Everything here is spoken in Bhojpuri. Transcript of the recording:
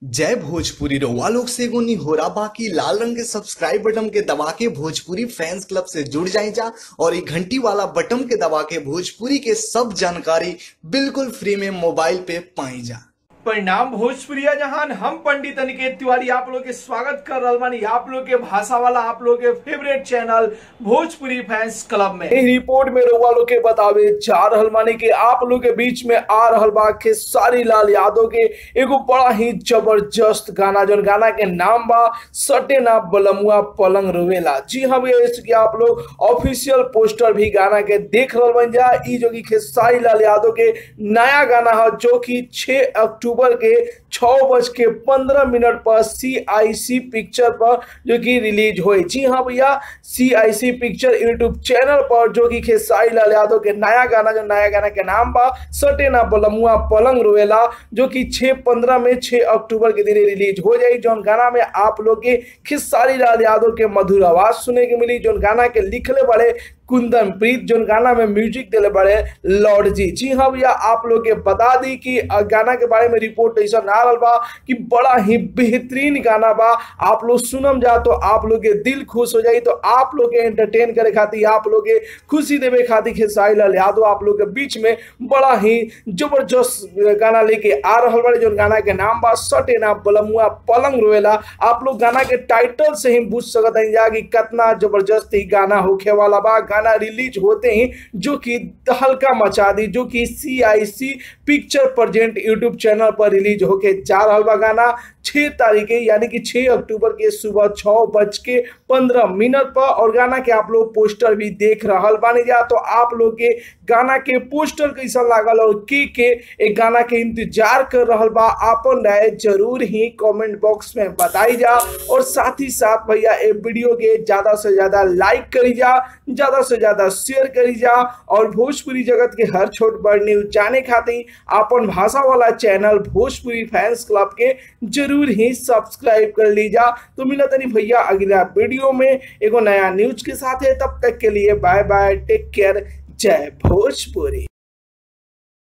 जय भोजपुरी रउआ लोग से एगो निहोरा बाकी लाल रंग के सब्सक्राइब बटन के दबा के भोजपुरी फैंस क्लब से जुड़ जाए जा और ये घंटी वाला बटन के दबा के भोजपुरी के सब जानकारी बिल्कुल फ्री में मोबाइल पे पाई जा परिणाम भोजपुरिया जहान हम पंडित अनिकेत तिवारी आप लोग के स्वागत कर रहल बानी आप लोग के भाषा वाला आप लोग के favourite channel Bhojpuri fans club में एही रिपोर्ट में रउआ लोग के बतावे जा रहल मानी कि आप लोग के बीच में आ रहल बा खेसारी लाल यादव के एगो बड़ा ही जबरदस्त गाना जौन गाना के नाम बा सटे ना बलमुआ पलंग रोवेला जी हाँ भैया जैसे कि आप लोग ऑफिशियल पोस्टर भी गाना के देख रहल बन जा ई जो कि खेसारी लाल यादव के नया गाना है जो कि 6 अक्टूबर के छः बज के पंद्रह मिनट पर सी आई सी पिक्चर पर जो कि रिलीज हुई जी हाँ भैया C I C picture YouTube channel पर जो कि खेसारी लाल यादव के नया गाना जो नया गाना के नाम बा सटे ना बलमुआ पलंग रोवेला जो कि छः पंद्रह में छः अक्टूबर के दिन रिलीज हो जाई जौन गाना में आप लोग के खेसारी लाल यादव के मधुर आवाज सुने के मिली जौन गाना के लिखले बड़े कुंदन प्रीत जो गाना में म्यूजिक दिले बड़े लॉर्ड जी जी हाँ भैया आप लोग के बता दी कि अ, गाना के बारे में रिपोर्ट ऐसा ना रहल बा कि बड़ा ही बेहतरीन गाना बा आप लोग सुनम जा तो आप लोग के दिल खुश हो जाई तो आप लोग के एंटरटेन करे खातिर आप लोग के खुशी देवे खातिर खेसारी लाल यादव आप लोग के बीच में बड़ा ही जबरदस्त गाना लेके आ रहल बड़े जो गाना के नाम बा सटे ना बलमुआ पलंग रोवेला आप लोग गाना के टाइटल से ही बुझ सकत हैं जा कि कितना जबरदस्त ही गाना होखे वाला बा गाना रिलीज होते ही जो कि हल्का मचा दी जो कि C I C picture present YouTube channel पर रिलीज होके जा रहा बा गाना छः तारीख यानी कि छः अक्टूबर के सुबह छः बज के पंद्रह मिनट पर और गाना के आप लोग पोस्टर भी देख रहल बानी जा तो आप लोग के गाना के पोस्टर कैसा लागल और के के एक गाना के इंतजार कर रहल बा आपन राय जरूर ही कमेंट बॉक्स में बताई जा और साथ ही साथ भैया ये वीडियो के ज्यादा से ज्यादा लाइक करी जा ज्यादा से ज्यादा शेयर करी जा और भोजपुरी जगत के हर छोट बड़ न्यूज जाने खातिर अपन भाषा वाला चैनल भोजपुरी फैंस क्लब के जरूर ही सब्सक्राइब कर लीजा तो मिला तनी भैया अगला वीडियो में एगो नया न्यूज के साथ है तब तक के लिए बाय बाय टेक केयर जय भोजपुरी